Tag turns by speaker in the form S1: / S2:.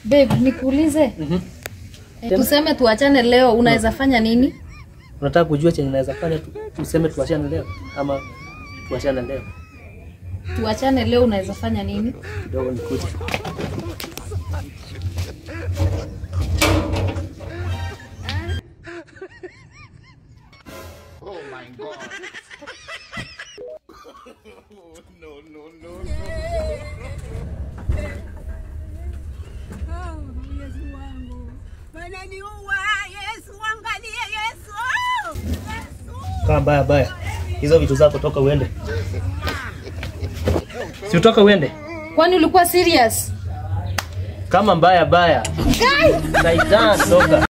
S1: Babe, nikuulize.
S2: Mhm.
S1: Eh, Tuseme tuachane leo, unaweza fanya nini?
S2: Unataka kujua chenye naweza fanya tu, tuseme tuachane leo ama tuachane leo
S1: Tuachane leo, unaweza fanya nini?
S2: kidogo nikuje.
S3: Yesu wangu, wananiua. Yesu, angalie Yesu. Yesu.
S2: Kaa mbaya baya, hizo vitu zako toka uende, si utoka uende.
S1: Kwani ulikuwa serious?
S2: Kama mbaya baya, Saitan toka.